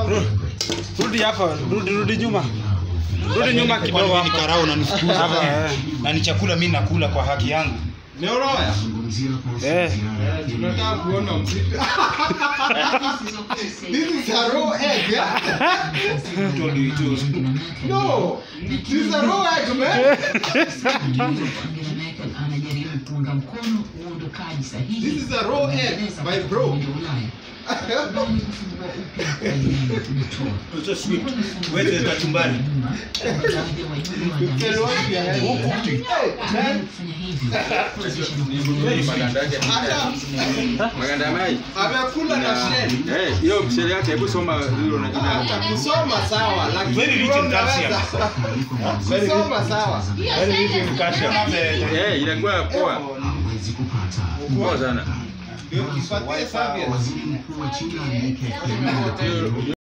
Rudi hapa, rudi rudi nyuma. Rudi nyuma Kwani kidogo mimi ni hapa. karao unanifukuza Hapa, kwani? eh. na ni chakula mimi nakula kwa haki yangu Neoroya. Eh. Tunataka kuona mziki. This is a raw egg. yeah? No. This is a raw egg, man. anajaribu kuunga mkono uondokaji sahihi This is a raw egg, my bro. Umoja wa Ulaya. Kubali kufungua upya makubaliano ya kujitoa. Wete kachumbari. Tell what you have. Hey, man. Kufanya hivyo Hata Maganda mai. amekula na shell. Eh, hiyo mshele yake hebu soma hilo na jina. Hata kusoma sawa, lakini Very rich in calcium. unaweza. Kusoma sawa. Very rich in calcium. Eh, inakuwa poa. Poa sana. Ndio kipatie service. Hiyo-